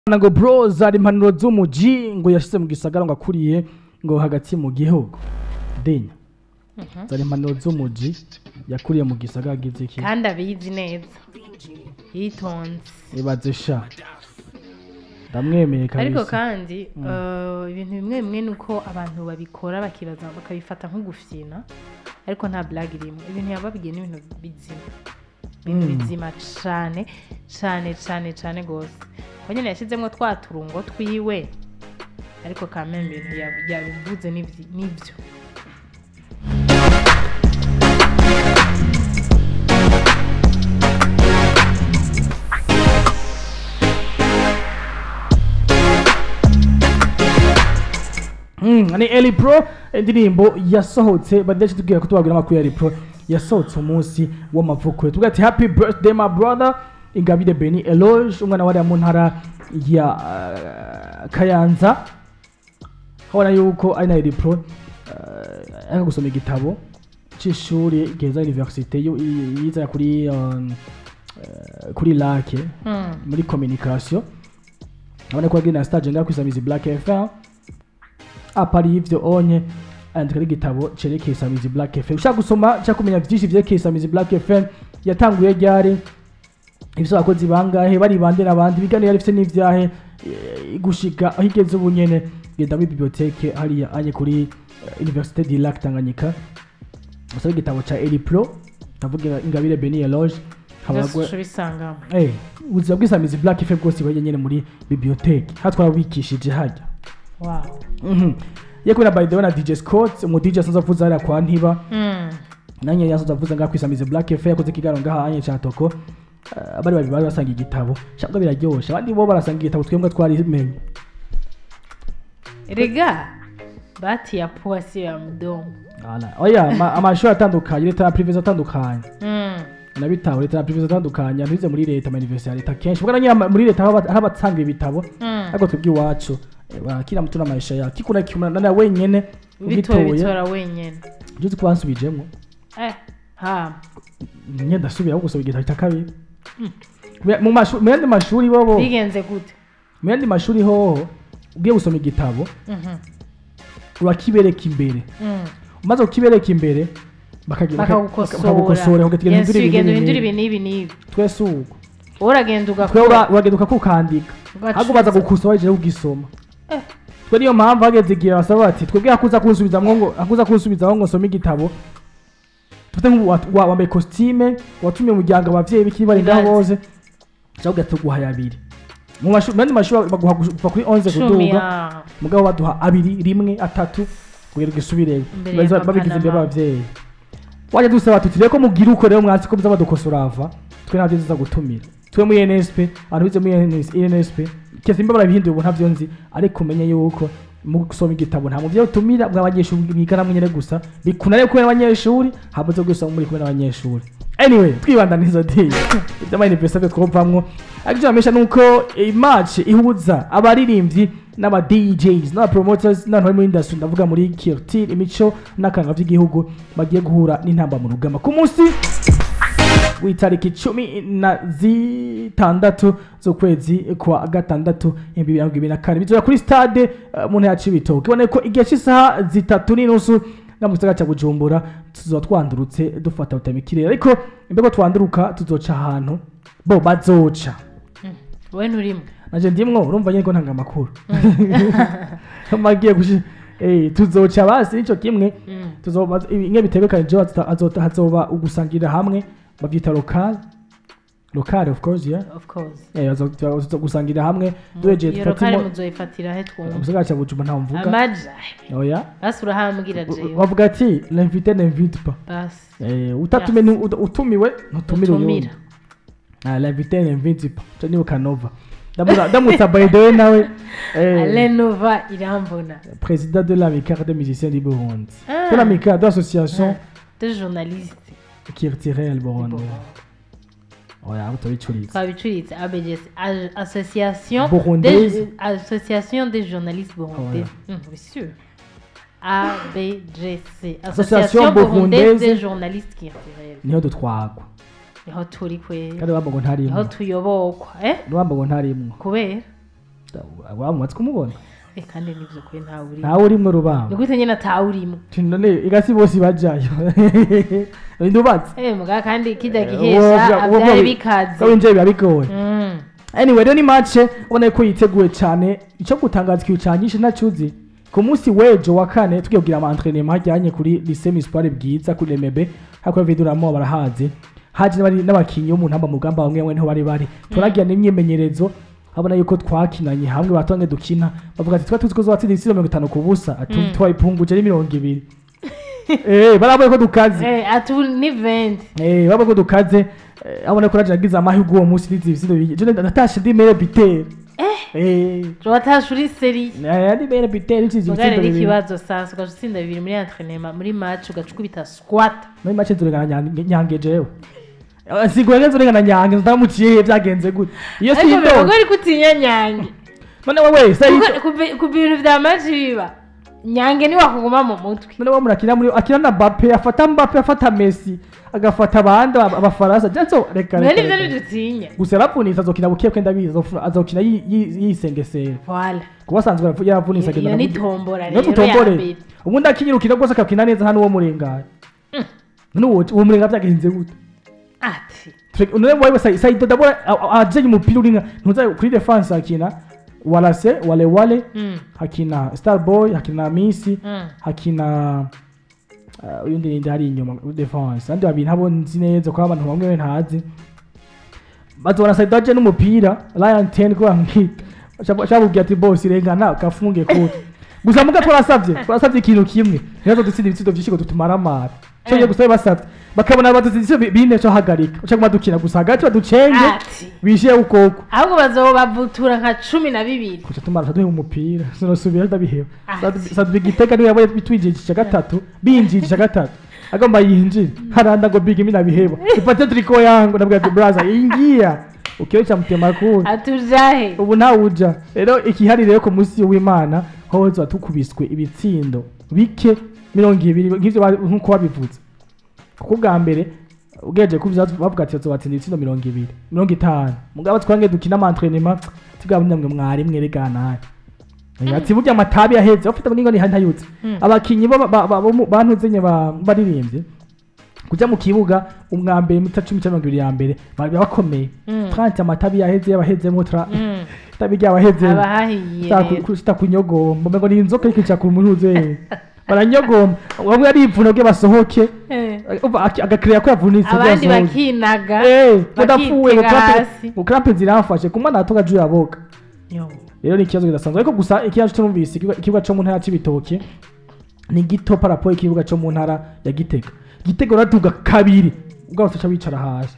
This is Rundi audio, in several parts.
ngo bro zari impanuro z'umuji ngo yashyize mu gisagara ngo akuriye ngo hagati mu gihugu denya zari impanuro z'umuji yakuriye mu gisagara agize iki kandi abizi neza yitonze ibaze sha ndamwemeye ariko kabisa kandi eh, ibintu bimwe bimwe ni uko abantu babikora bakibaza bakabifata nk'ugufyina ariko nta blague irimo ibintu yababigiye n'ibintu bizima ibintu Mm. bizima cane cane cane cane gose ko nyene yashizemwo twa turungo twiwe ariko kameme ibintu yabi- yabivuze n'ivyi- n'ivyo Mm, ni Eli Pro indirimbo yasohotse badashye tubwira ko tubabwira amakuru ya Eli Pro yasohotse umunsi w'amavuko tuvuga ati happy birthday my brother Ingabire Beni Eloge umwana wari mu ntara ya uh, Kayanza habona yuko ari na Eli Pro uh, ari gusoma igitabo c'ishuri geza universite yo- i- yiza kuri um, uh, kuri lake Mm. muri communication abona ko agenda stage ngaho kwisamiza Black FM apari ivyo onye andika n'igitabo cerekeye Samizi Black FM ushaka gusoma ushaka kumenya vyinshi vyerekeye Samizi Black FM yatanguye ryari ibyo abakozi bangahe bari bande n'abandi ibiganiro yari ifite n'ivyahe eh, gushika aho igeze ubu nyene genda muri biblioteke hariya anye kuri eh, Université du Lac Tanganyika usaba igitabo ca Eli Pro ndavugira Ingabire Beni Eloge byose habagwe uca ubisangamo Eh, ubuzima bw'isamizi Black FM bwose bari nyene muri biblioteke hatwara wikishije hajya wow Mhm. Ye kubera by the way na DJ Scott umu DJ asanzwe avuza hariya kwa Ntiba Mm. nanjye yasanzwe avuza ngaha kwisamize Black FM yakoze ikiganiro ngaha anye ca Toko Eh, abari babiri bari basanga igitabo shabwa biraryoshe abandi bo barasanga igitabo twebwe twarimenye rega bati ya pua sio ya mdomo Ala. oya ama- amashuri atandukanye leta na privé atandukanye Mm. nabitaho leta na privé atandukanye ntuze muri leta ama university ya leta kenshi ubwo nyine muri leta haba haba abatanga ibitabo Mm. ariko twebwe iwacu eh, bara- kila mtu na maisha yake kikuna kimuna na wenyene bitoye ugitoye bitora wenyene uzi ko bansubijemo eh ha nye ndasubira aho gusoma igitabo cya kabiri mu mashuri mu yandi mashuri bobo bigenze gute mu yandi mashuri hoho ugiye gusoma igitabo Mhm. urakibereka imbere Mm. umaze kukibereka imbere bakagira- baka- bakagukosora bakagukosora ugategera Yes, ibintu ugenda ibi uhindura n'ibi ibi n'ibi n'ibi twese uko wowe uragenda twe ugakora ura- uragenda ukakukandika Ugacuza. ahubwo baza gukusa wajeje kugisoma Eh. twe niyo mpamvu hageze igihe basaba bati twebwe hakuza kunsubizamwo ngo hakuza kunsubizaho ngo nsome igitabo tufite nk'ubu wa- wa- wambaye kositime watumiye umuryango abavyeyi bikiri bari ngaho Ibaze. bose cyangwa tuguha abiri mu mashuri mu yandi mashuri baguha kuva kuri 11 cumi kuduga ya mugabo baduha abiri rimwe atatu kugira ngo isubireyo Imbere Babigize- ya papa babigize na imbere mama. y'abavyeyi wajya dusaba tuti reko mugira uko rero mwatsi ko muza badukosora ava twe ntabyo tuza gutumira twe muri NSP abantu bize muri NS NSP kese imba barabihinduye ubu ntavyo nzi ariko umenye yuko mu gusoma igitabo nta muvyo utumira mw'abanyeshuri mwigana mwenyene gusa bikunare kubera abanyeshuri habuze gusoma muri kubera abanyeshuri anyway twibandaniza di iby'ama university twovamwo ariko icyo bamesha nuko iyi match ihuza abaririmbyi n'aba DJs n'aba promoters n'abantu bari muri industry ndavuga muri culture imico n'akanga by'igihugu bagiye guhura n'intamba mu rugamba ku munsi w'itariki cumi na zitandatu z'ukwezi kwa gatandatu ibihumbi bibiri na mirongo ibiri na kane bizora kuri stade eh, mu ntara c'ibitoke iboneye ko igihe cy'isaha zitatu n'inusu nga mu gisagara cya bujumbura tuzoba twandurutse dufata butamikirere ariko imbego twanduruka tuzoca ahantu bo bazoca wowe nturimo naje ndimwo urumva nyine ko ntanga amakuru amagiye gushi eh tuzoca basi nico kimwe Mm. tuzoba imwe bitegekanije hazoba hazoba ugusangirira hamwe bavyita local local of course yeah of course eh bazo gusangirira hamwe duheje iyo rokari tufatimo muzoyifatira he twumva umusagara cya bujumbura nta mvuga amaja oya basi urahambwira jewe bavuga ati l'invité n'invite pas basi eh utatume ni- ut- utumiwe ntutumire uyundi utumira ah l'invité n'invite pas cyo ni ukanova ndamutsa ndamutsa by the way nawe eh alenova irambona président de l'amicale des musiciens du Burundi Ah. de l'amicale de l'association de journaliste qui retirait le Burundi oya utabicuritse twabicuritse abgs A- association Burundaise. des- association des journalistes burundais Hum, oui sûr abgc Association burundaise des journalistes qui retirent niho dutwagwa niho turi kwe kandi wamba ngo ntarimwo niho tuyobokwa eh wamba ngo ntarimwo kubera wamumatse kumubona Eh, kandi nivyo kuri ntawe urimo ntawe urimwo rubamba ni gute nyene atawe urimo none igasi bose bajayo ndubatse Eh, muga kandi kijya Eh, gihesha woja- woja avyari wi- bikaze ko winjiye biba bigoye Mm. anyway rero ni match ubona ko yiteguye cyane icyo gutangaza ikintu cyanyishe ntacuzi ku munsi w'ejo wa kane tugiye kugira ama entraînement ajyanye kuri lycée municipal bwiza kuri Remebe hakora viduramo barahazi haje n'abari- n'abakinyi bo mu ntamba mu rugamba bamwe bamwe niho bari bari turagira n'imyimenyerezo abona yuko twakinanye hamwe batonge dukina bavuga ati twa tuzi ko zobatsinda ibisigo mirongo itanu ku busa ati Mm. twayipunguje ari mirongo ibiri eh baravuye ko dukaze Eh, ati ubu ni venti Eh, baba ko dukaze eh, abona ko naje nagize amahirwe uwo munsi n'izi bisindo bije je natashe ndi mere bitera eh watashe uri seri eh ndi mere bitera izi mugare bisindo bibiri n'ikibazo sasa ugaca utsinda bibiri muri entraînement muri match ugaca ukubita squat muri make turengana nyange nyange jewe Eh, sigwe ngenzo urengana nyange ndamuciye byagenze gute iyo si ariko bivuga ndo ariko utinya nyange none wowe sai Kuko- ku bi- ku bintu vya match biba nyange niwe akuguma mu mutwe none wo murakina muri akina na Mbappe afata Mbappe afata Messi agafata abandi ab- abafaransa janso reka none reka, nivyo reka. ntidutinya gusa yarapfunitse azokina buke kwenda biza azofu- azokina yi- yi- yisengesera voila kuba asanzwe yaravu- yaravunitse iyo ni tombora niyo rero ya tutombore mbere ubundi akinyirukira rwose akakina neza hano uwo murengana none uwo uwo murengana byagenze gute ati Tre- none wewe sai sai dodabora ajenye umupira uri nka ntuza kuri defense hakina walase wale wale Mm, hakina starboy hakina misi mm. hakina uh, uyundi ninde hari inyuma kuri defense andi babiri ntabo nzi neza ko abantu bamwe ntazi bazobona sai daje n'umupira Lion 10 ko bamwita shabubwiye ati boss irengana kafunge kute gusa muga twarasavye twarasavye ikintu kimwe nizo dutsinda ibitsindo vyinshi ngo dutumaramara cyo Eh. yo gusa basavye bakabona badutsinda bine cyo hagarika uca kuma dukina gusa hagati baducenge ati bishiye ukoko ahubwo bazobavutura nka cumi na bibiri kuca tumara duhe umupira sinosubira ndabiheba Ati. sadu igitega niwe yabaye bitwijijisha gatatu binjijisha gatatu agomba yinjire haranda ngo big mimi nabiheba ipate triko yangu nabwira ati brother ingia ukiyo cha mtema kuri atujahe ubu ntawuja rero ikihari rero ku munsi w'imana hoza tukubiswe ibitsindo bike mirongo ibiri nk'ivyo ba- nk'uko wabivuze kuko bwa mbere ugejeje kubyo bavuga ati batsinda ibitsindo mirongo ibiri mirongo itanu mugabo twange dukina amantrenema tugaba namwe mwari mwerekana ati burya amatabi yaheze ufite abningo ni ntayutse Mm. abakinyi bo ba- ba- bo mu- bantuzenye ba- baririmbye kujya mu kibuga umwambere mita cumi cyangwa mirongo ibiri ya mbere bari bakomeye Mm. tranti amatabi yaheze yabahezemo tra Mm. itabi ryabahezemo abahahiye rero. sitakunyogomba mbengo ni inzoka ikica ku munuze baranyogomba bamwe arivuna bwe basohoke Eh. Umva, aki- agakireya ko yavunitse bwe abandi yasohoke. bakinaga Eh, udapfuye bakitega hasi. ngo krampe ziramfashe kumwana natoga juu yaboga Yo. rero ni ikibazo kidasanzwe ariko gusa ikibazo cyumvise ikibuga- ikibuga cyo mu ntara y'ibitoke ni gito parapo ikibuga cyo mu ntara ya gitega gitega uratuga kabiri ubwo bose wicara hasi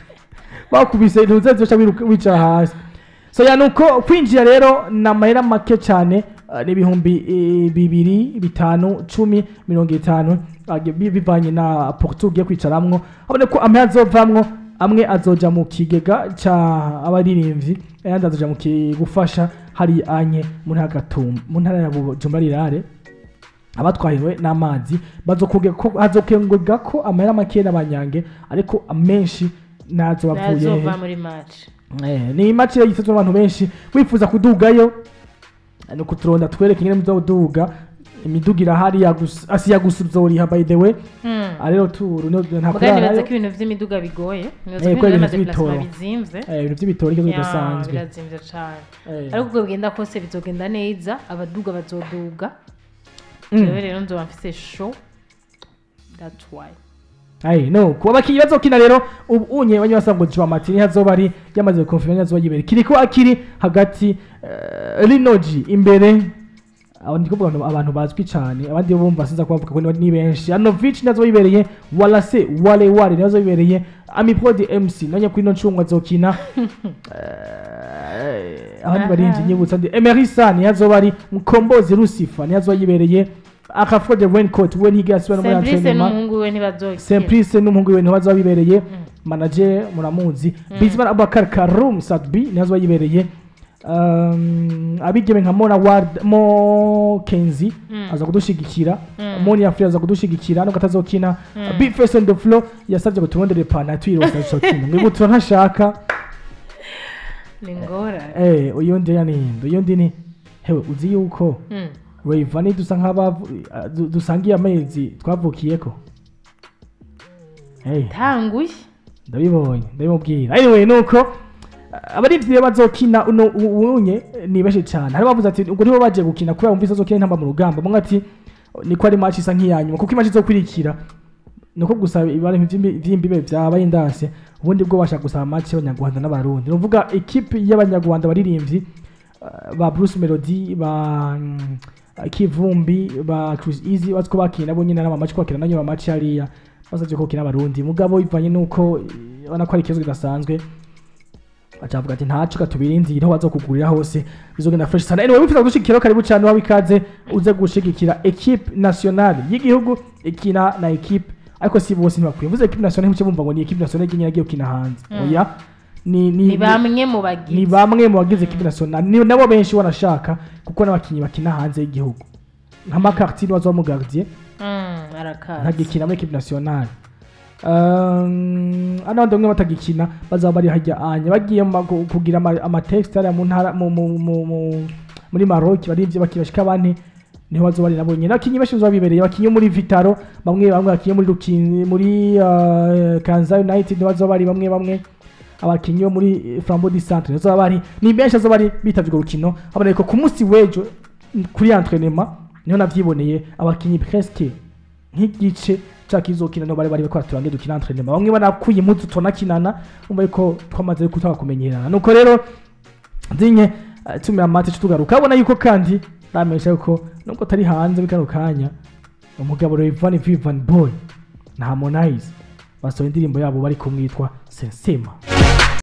bakubise ntuze zoca wiruka- wicara hasi so ya nuko kwinjira rero ni amahera make cyane eh, ni ibihumbi eh, bibiri bitanu cumi mirongo itanu ah, bi- bivanye na porto ugiye kwicaramwo habone ko amwe azovamwo amwe azoja mu kigega ca abaririmbyi ayandi azoja mu ki- gufasha hari anye mu ntara ya Gatumba- mu ntara ya Bujumbura rirare abatwahiwe n'amazi bazokugega ko hazokengurwa ko amahera make n'abanyange ariko amenshi nazo bavuye nazova muri match Eh, ni match yitezwe abantu benshi wifuza kudugayo eh, ni kuturonda twereke ingene muzoduga imiduga irahari yagus- asi yagusuzoriha by the way Mm. Ah, rero turu no- nta mugani nibaza kurarayo ko ibintu vy'imiduga bigoye nibaza Eh, ko ko ibintu ibintu vy'amadeplasement vy'ibitoro. bizimvye Eh, ibintu by'ibitoro ikibazo Ya, kidasanzwe birazimvye cane Eh. ariko uko bigenda kose bizogenda neza abaduga bazoduga Mm. jewe rero nzoba mfise show that's why Ayi no kuba bakinyi bazokina rero ubu unye banye basanga ngo Joao Martini hazoba ari yamaze confirm yazoba yibere kiriko akiri hagati uh, Linoji imbere abo ndi kuvuga ngo abantu bazwi cyane abandi bo bumva sinza kubavuga ko ni- ni benshi Anovic nazo yibereye Walase Wale Wale nazo yibereye Amipod MC nanye kuri no ncungwa zokina Eh, abandi Aha. barinzi nyibutsa ndi Emery San yazoba ari Mukombozi Lucifer yazoba yibereye Akafro de Raincoat we ntigasubira muri Semplice entraînement n'umuhungu we ntibazokina Simplice n'umuhungu we ntibaza bibereye manager muramuzi Bizimana Abubakar Karum Sadbi ntibaza yibereye um, abigeme nka Mona Ward Mo Kenzi Mm. aza kudushigikira Mm. Moni Afri aza kudushigikira no katazokina Mm. Big Face on the floor yasabye ngo turondere pana twirose azokina mwibutura ntashaka ni ngorane eh uyundi ya ninde uyundi ni hewe uzi yuko Mm. Rayvanny dusa nk'abavu uh, du- dusangiye amezi twavukiyeko hey tanguye ndabibonye ndabimubwira anyway nuko uh, abarivyi rero bazokina uno u- unye ni benshi cyane hari bavuze ati ubwo nibo baje gukina kubera bumvise azokina intamba mu rugamba mwe ati niko ari match isa nk'iyanyuma kuko imatch izokurikira nuko gusa ibara vy'imbibe vyabaye indase ubundi bwo bashaka gusaba match y'abanyarwanda n'abarundi nuvuga equipe y'abanyarwanda baririmbyi uh, ba Bruce Melody ba mm, Kivumbi ba Chris Easy batwo bakina bo nyine n'amamatch kwakira nanyo amamatch hariya basavye ko kina abarundi mugabo bivanye nuko eh, ubona ko ari ikibazo kidasanzwe acavuga ati ntaco katubirinzira aho bazokugurira hose bizogenda fresh sana anyway wifuza gushigikira karibu cyane wawe ikaze uze gushigikira equipe nationale y'igihugu ikina na equipe ariko si bose ntibakwiye mvuze equipe nationale ntimuce bumva ngo ni equipe nationale y'igihugu yagiye gukina hanze Mm. oya ni ni ni bamwe mu ni bagizi bamwe mu bagize equipe nationale ni nabo benshi wanashaka kuko n'abakinnyi bakina hanze y'igihugu nka makartine wazo mu gardien Mm, arakaza ntagikina muri equipe nationale Um, abandi bamwe batagikina bazaba bari hajya anya bagiye mu mago- kugira ama- amatexte hariya mu ntara mu- mu- mu- mu- muri maroc barivye bakibashika bane niho bazoba bari nabo nyine abakinyi benshi bazoba bibereye abakinyi bo muri vitaro bamwe bamwe abakinyi bo muri Rukin- muri uh, kanza united niho bazoba bari bamwe bamwe abakinyi bo muri flambo di centre bazoba bari ni benshi bazoba bari bitavye urwo rukino haboneka ko ku munsi w'ejo kuri entraînement niho navyiboneye abakinyi presque nk'igice cya kizokina no bari bari bakora turange dukina entraînement bamwe banakuye impuzu tunakinana umva yuko twamaze kutaka kumenyerana nuko rero zinye uh, tumira amate tugaruka abona yuko kandi ramesha yuko nubwo tari hanze bikano kanya umugabo Rayvanny Vivian Boy na Harmonize basohoye indirimbo yabo bari kumwitwa Sensema